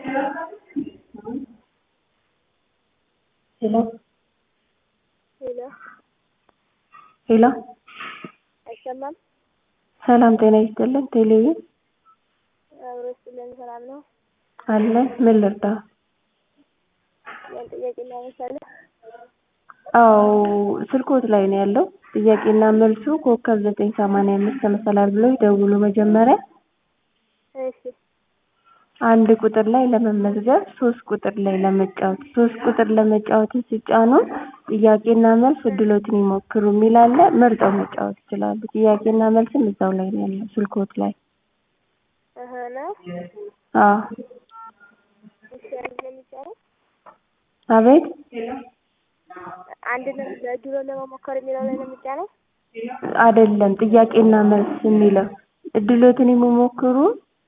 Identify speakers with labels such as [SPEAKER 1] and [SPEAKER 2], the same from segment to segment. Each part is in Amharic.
[SPEAKER 1] ሄሎ
[SPEAKER 2] ሄሎ
[SPEAKER 1] ሄሎ
[SPEAKER 2] አይሰማም?
[SPEAKER 1] ሰላም ጤና ይስጥልን ቴሌቪዥን
[SPEAKER 2] አብሮ ይስጥልን። ሰላም ነው?
[SPEAKER 1] አለን ምን ልርዳው?
[SPEAKER 2] ያን ጥያቄ እናነሳለን።
[SPEAKER 1] አዎ ስልክዎት ላይ ነው ያለው ጥያቄና መልሱ ኮከብ ዘጠኝ ሰማንያ አምስት መሰላል ብለው ይደውሉ መጀመሪያ
[SPEAKER 2] እሺ
[SPEAKER 1] አንድ ቁጥር ላይ ለመመዝገብ ሶስት ቁጥር ላይ ለመጫወት ሶስት ቁጥር ለመጫወትን ሲጫኑ ጥያቄና መልስ እድሎትን ይሞክሩ የሚል አለ መርጠው መጫወት ይችላሉ ጥያቄና መልስም እዛው ላይ ነው ያለው ስልክዎት ላይ
[SPEAKER 2] እህ ነው
[SPEAKER 1] አዎ
[SPEAKER 2] እሺ አንድ ነው የሚጫነው
[SPEAKER 1] አቤት
[SPEAKER 2] አንድ ነው በድሮ ለመሞከር የሚለው ላይ ነው የሚጫነው
[SPEAKER 1] አይደለም ጥያቄና መልስ የሚለው እድሎትን የሚሞክሩ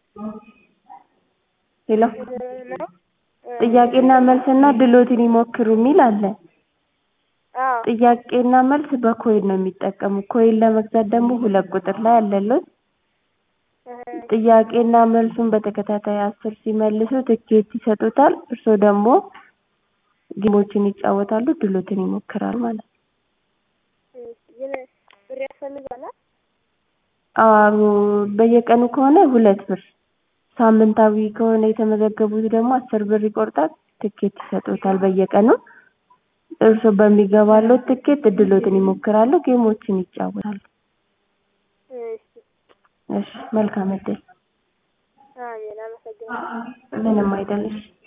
[SPEAKER 1] ሄሎ
[SPEAKER 2] ነው
[SPEAKER 1] ጥያቄና መልስና ድሎትን ይሞክሩ የሚል አለ
[SPEAKER 2] አዎ
[SPEAKER 1] ጥያቄና መልስ በኮይን ነው የሚጠቀሙ ኮይን ለመግዛት ደግሞ ሁለት ቁጥር ላይ አለሎት
[SPEAKER 2] እህ
[SPEAKER 1] ጥያቄና መልሱን በተከታታይ አስር ሲመልሱ ትኬት ይሰጡታል እርስዎ ደግሞ ጌሞችን ይጫወታሉ ድሎትን ይሞክራሉ ማለት ነው
[SPEAKER 2] እሺ ግን ብር ያስፈልጋል?
[SPEAKER 1] አዎ በየቀኑ ከሆነ ሁለት ብር ሳምንታዊ ከሆነ የተመዘገቡት ደግሞ አስር ብር ይቆርጣል ትኬት ይሰጡታል በየቀኑ እርስዎ በሚገባልዎት ትኬት እድልዎትን ይሞክራሉ ጌሞችን ይጫወታሉ
[SPEAKER 2] እሺ
[SPEAKER 1] እሺ መልካም እድል
[SPEAKER 2] አሜን አመሰግናለሁ
[SPEAKER 1] ምንም አይደል እሺ